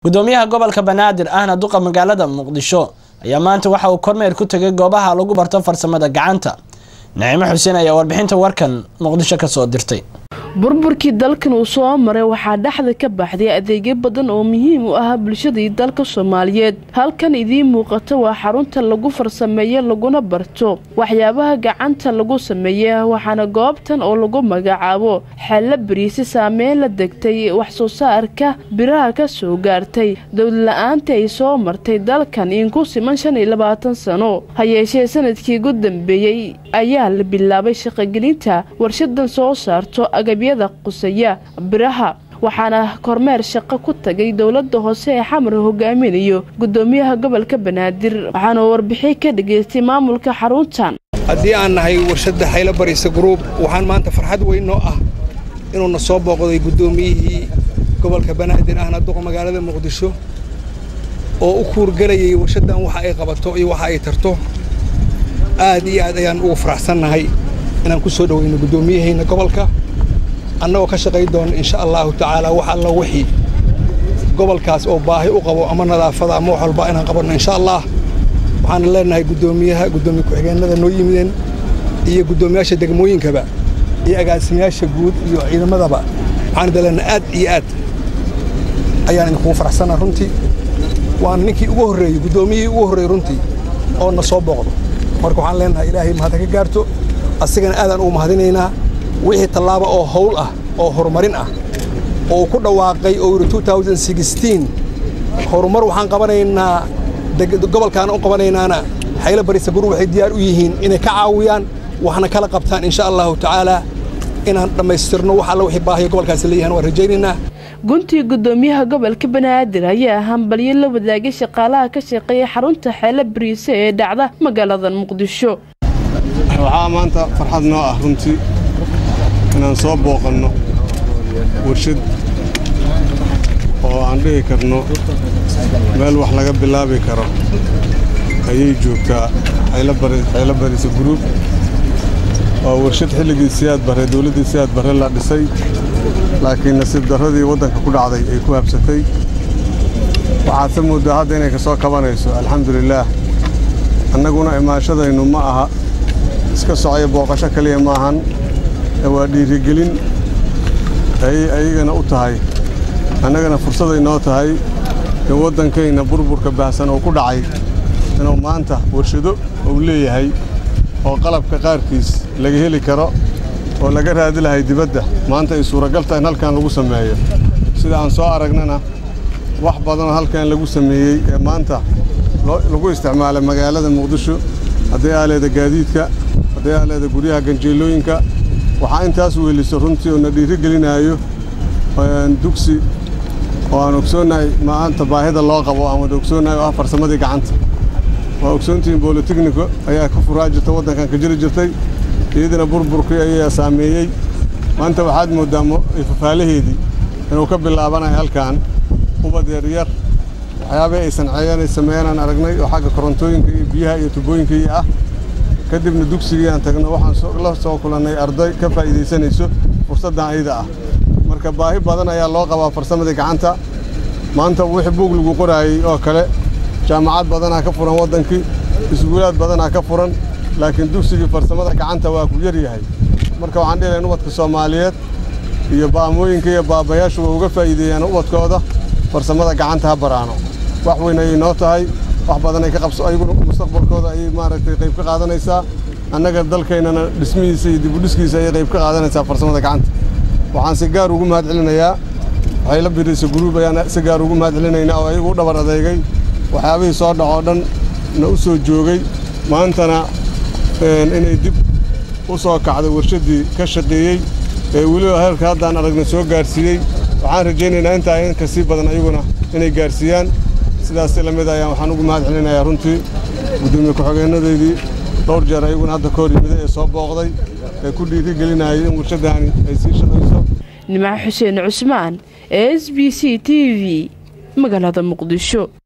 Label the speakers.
Speaker 1: gudoomiyaha gobolka banaadir ahna duqa magaalada muqdisho ayaa maanta waxa uu kormeer ku tegay goobaha lagu barto farsamada gacanta naciimo xuseen ayaa warbixinta warkan muqdisho kasoo dirtay
Speaker 2: burburkii dalkan uu soo maray waxaa dhexda ka baxday adeegyo badan oo muhiim u ah bulshadii dalka soomaaliyeed halkan idiin muuqato waa xarunta lagu farsameeyo laguna barto waxyaabaha gacanta lagu sameeya waxaana goobtan oo lagu magacaabo xello beriisi saameyn la degtay wax soo saarka biraha ka soo gaartay dowlala-aanta ay soo martay dalkan in ku siman shan iyo labaatan sano ha yeeshee sanadkii ugu dambeeyey ayaa la bilaabay shaqogelinta warshadan soo saarto agabyada qusaya biraha waxaana kormeer shaqo ku tagay dowlada hoose ee xamar hogaaminayo gudoomiyaha gobolka banaadir waxaana warbixin ka dhageystay maamulka xaruntan
Speaker 3: haddii aan nahay warshadda xaylo barisa gruub waxaan maanta farxad weyn noo ah inuuna soo booqday guddoomiyihii gobolka banaadir ahna duqa magaalada muqdisho oo u kuurgelayay warshaddan waxa ay qabato iyo waxa ay tarto aad iyo aad ayaan ugu faraxsannahay inaan ku soo dhoweyno guddoomiyahayna gobolka annagoo ka shaqay doona insha allahu tacaala wax alla wixii gobolkaas oo baahi u qabo ama nadaafada ama wax walba inaan qabanno insha allah waxaana leenahay guddoomiyaha guddoomiye ku-xigeenada noo yimideen iyo guddoomiyaasha degmooyinkaba iyo agaasimayaasha guud iyo ciidamadaba waxaan idaleenahay aad iyo aad ayaan idinkugu faraxsannaha runtii waana ninkii ugu horreeyey guddoomiyihii ugu horreeyey runtii oo na soo booqdo marka waxaan leenahay ilaahay mahadda ka gaarto asigana aadaan ugu mahadinaynaa wixii tallaaba oo hawl ah oo horumarin ah oo uu ku dhawaaqay oo yidhi horumar waxaan qabanaynaa gobolkaan u qabanaynaana xaylo barisa gurub waxay diyaar u yihiin inay ka caawiyaan waxna kala qabtaan insha allahu tacaalaa inaan dhammaystirno wax alla wixii baahiyo gobolkaasi leeyahan waan rajaynaynaa
Speaker 2: guntii gudoomiyaha gobolka banaadir ayaa hambalyo la wadaagay shaqaalaha ka shaqeeya xarunta xeelo bariise ee dhacda magaalada muqdisho
Speaker 4: waxaa maanta farxad noo ah runtii inaan soo booqanno warshad oo aan dhihi karno meel wax laga bilaabi karo ayay joogtaa xaylo barisa gruub waa warshad xilligii siyaad barre dawladdii siyaad barre la dhisay laakiin nasiib darradii waddanka ku dhacday ay ku habsatay waxaadse mooddaa hadda inay ka soo kabanayso alxamdulilaah annaguna imaashadaynu ma aha iska socaya booqasho keliya maahan waa dhiirigelin ayay ayagana u tahay annagana fursaday noo tahay in waddankayna burburka baahsan oo ku dhacay inuu maanta warshado uu leeyahay oo qalabka qaarkiis laga heli karo oo laga raadi lahay dibadda maanta ay suuragal tahay in halkan lagu sameeyo sida aan soo aragnana wax badanoo halkan lagu sameeyey ee maanta lagu isticmaalay magaalada muqdisho hadday aaleeda gaadiidka hadday aaleeda guryaha ganjeelooyinka waxaa intaas weeliso runtii oo na dhiiri gelinaayo dugsi oo aan ogsoonnahay maanta baahida loo qabo aan wada ogsoonnahay oo ah farsamadii gacanta waa ogsoontihiin bolotechniko ayaa ka furaa jirta waddankan ka jiri jirtay iyadina burburkii ayaa saameeyey maanta waxaad mooddaa fafaalaheedii inuu ka bilaabanayo halkan ubad yaryar waxyaabay ay sanceeyeen ay sameeyeenaan aragnay oo xagga korontooyinka iyo biyaha iyo tubooyinka iyo ah kadibna dugsigii aan tagno waxaan la soo kulannay arday ka faa'iidaysanayso fursaddan ayada ah marka baahi badan ayaa loo qabaa farsamadii gacanta maanta wixii buug lagu qoraayey oo kale jaamacad badanaa ka furan waddankii iskuulaad badanaa ka furan laakiin dugsigii farsamada gacanta waa ku yar yahay marka waxaan dhihi lahayn ubadka soomaaliyeed iyo baamooyinka iyo baabayaashu waa uga faa'iideeyaan ubadkooda farsamada gacanta ha baraano wax weyn ayay noo tahay wax badan ay ka qabso ayaguna mustaqbalkooda ayay maaragtay qayb ka qaadanaysaa annaga dalkaynana dhismihiisa iyo dibudhiskiisa ayay qayb ka qaadanaysaa farsamada gacanta waxaan si gaar ugu mahad celinayaa xaylo birisa guruub ayaan si gaar ugu mahad celinaynaa oo ayagu u dhabar adeegay waxyaabihii soo dhacoo dhan na u soo joogay maantana inay dib u soo kacday warshaddii ka shaqeeyey ee weliba heerka haddaan aragna soo gaarsiiyey waxaan rajaynaynaa intaa in ka sii badan ayaguna inay gaarsiiyaan sidaas la mid ayaan waxaan ugu mahad celinayaa runtii guddoomiye ku-xigeennadeydii dhowr jeer ayaguna hadda ka hor yimida ee soo booqday ee ku dhiiri gelinayay in warshaddaani ay sii shaqayso
Speaker 2: nimco xuseen cusmaan s b c t v magaalada muqdisho